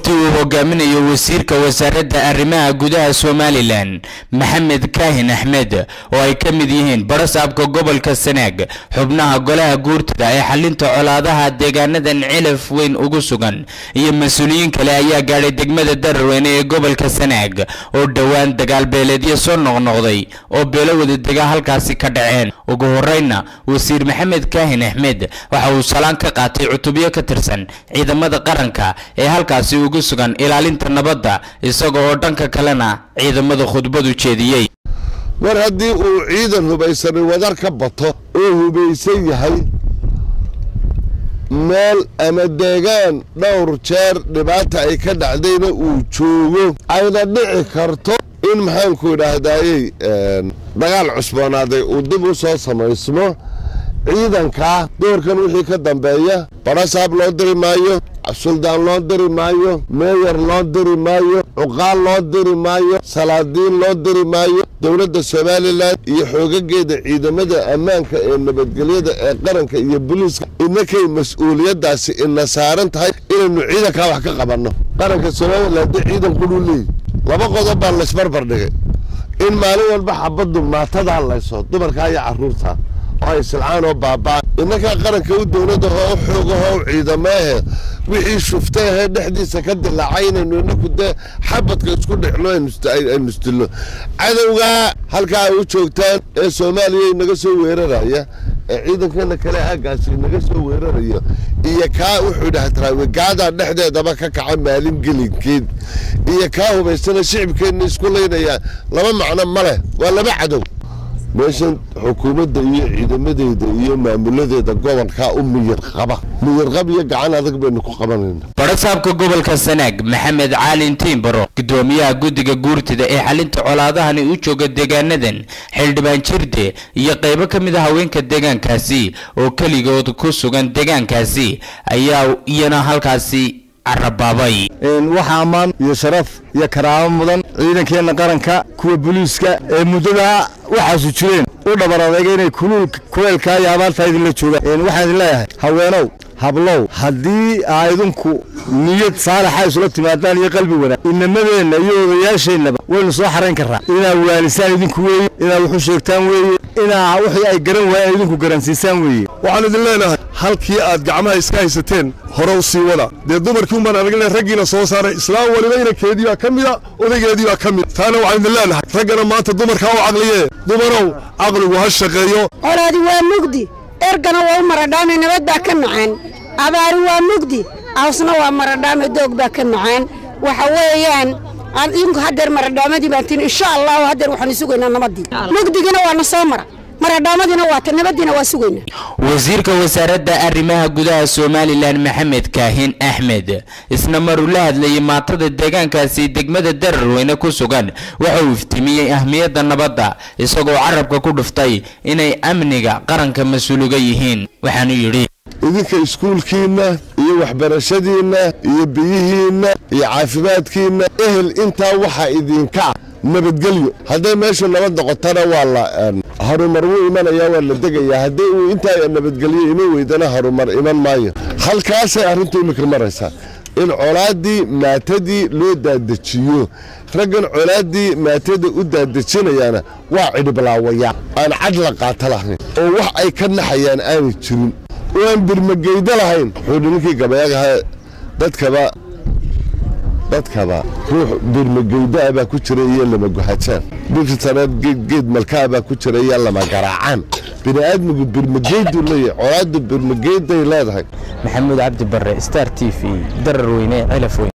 wafdi uu hogaaminayo wasiirka wasaaradda arrimaha gudaha somalilan maxamed kaahin axmed oo ay ka mid yihiin barasaabka gobolka sanaag xubnaha golaha guurtada ee xalinta colaadaha deegaanadan cilaf weyn ugu sugan iyo mas-uuliyiin kale ayaa gaadhay degmada dararweyne ee gobolka sanaag oo dhowaan dagaal beeleedyo soo noqnoqday oo beelo wadadega halkaasi ka dhaceen ugu horeyna wasiir maxamed kaahin axmed waxa uu salaan ka qaatay cutubyo ka tirsan ciidamada qaranka ee halkaasi ugu sugan ilaalinta nabadda isaga oo dhanka kalena ciidamada khudbadu jeediyey mar haddii uu ciidan hubaysanay wadar ka bato oo hubaysan yahay meel ama deegaan dhowr jeer dhibaata ay ka dhacdayna uu joogo ayna dhici karto in maxaanku idhaahdayey dagaal cusboonaaday uu dib u soo samaysmo ciidankaa doorkan wixii ka dambeeya barasaab loo diri maayo suldaan loo diri maayo meeyar loo diri maayo cuqaal loo diri maayo salaadiin loo diri maayo dowladda somalilan iyo xoogageeda ciidamada ammaanka ee nabadgelyada ee qaranka iyo boliiska inakay mas-uuliyaddaasi ina saaran tahay inaynu ciidankaa wax ka qabanno qaranka somalilan dee ciidan qudhuu leeyi laba qodob baa laysbarbar dhigay in maalin walba xabaddu maatadaa layso dumarkaa iyo carruurta oo ay silcaan oo baabaa innakaa qaranka u dowladda oo u xoogaho u ciidamaahe wixii shuftay ahee dhexdiisa ka dilaacay inaynu inaku dee xabadka isku dhexno aynu isdilno cadowgaa halkaa ay u joogtaan ee soomaaliya inaga soo weeraraya ee ciidankeena kale aaggaasi inaga soo weerarayo iyo kaa wuxuu dhaha gaadaa dhexdeedaba ka kaca maalin gelinkeed iyo kaa hubaysana shicibkeenna isku laynaya laba macno ma leh waa laba cadow meeshan xukuumadda iyo ciidamadeeda iyo maamuladeeda gobolkaa u miyir qaba miyirqab iyo gacan adag baynu ku qabanayna barasaabka gobolka sanaag maxamed caalin tiimbaro gudoomiyaha guddiga guurtida ee xalinta colaadahani u jooga deegaanadan xildhibaan jirde iyo qaybo ka mid a haweenka deegaankaasi oo keligood ku sugan deegaankaasi ayaa iyana halkaasi carabaabay waxaa ammaan iyo sharaf iyo karaamo mudan ciidankeenna qaranka kuwa booliiska ee muddada waxaasu jireen u dhabar adayga inay kuleelkaa iyo abaartaa idinla joogaan waxaan idin leeyahay haweenow hablow haddii aa idinku niyad saalaxa isula timaadaan iyo qalbi wanaag inamadeenna iyo odayaasheennaba waynu soo xarayn karraa inaa waalisaan idinku weeye inaa waxu sheegtaan weeye inaa wixii ay garan waayeen idinku garansiisaan weeye waxaan idin leenahay halkii aad gacmaha iska haysateen hore u sii wada dee dumarkii umbaan anagle raggiina soo saaray islaam waliba inankeedii baa ka mida odaygeedii baa ka mid taana waxaan idin leenahay raggana maanta dumarkaa u caqliye dumarow caqligu ha shaqeeyo colaadi waa mugdi ergana waa u maradhaame nabad baa ka macaan abaari waa mugdi awsna waa maradhaame doog baa ka macaan waxa weeyaan idinku haddeer maradhaamadii baan tin insha allahu haddeer waxaanu sugaynaa nabadii mugdigina waa na soo mara maradhaamadiina waa ta nabadiina waa sugaynaa wasiirka wasaaradda arrimaha gudaha somalilan maxamed kaahin axmed isna maruu la hadlayay maatada deegaankaasi degmada dararweyne ku sugan waxa uu iftimiyey ahmiyadda nabadda isagoo carabka ku dhuftay inay amniga qaranka mas-uuliga yihiin waxaanu yidhi idinka iskuulkiinna iyo waxbarashadiinna iyo biyihiinna iyo caafimaadkiinna ehel intaa waxaa idinka ah nabadgelyo hadday meeshu nabad noqotana waa la harumar wuu imanayaa waa la degayaa haddii uu intaa nabadgelyo iman weydana harumar iman maayo halkaasay arrintu imika maraysaa in colaaddii maatadii loo daadejiyo raggan colaaddii maatada u daadejinayaana waa cidhiblaawayaa aan cad la qaato lahayn oo wax ay ka naxayaan aanay jirin oo aan birmageydo lahayn wuxuu nimankii gabayagaha dadkaba dadkaba ruux birmageydaa baa ku jira iyo lama guhajaan birtaneed geed malkaa baa ku jira iyo lama garaacaan bini'aadmigu birmageyduu leeyahay colaaddu birmageyday leedahay maxamuud cabdi barre star t v darar weyne cilaf weyn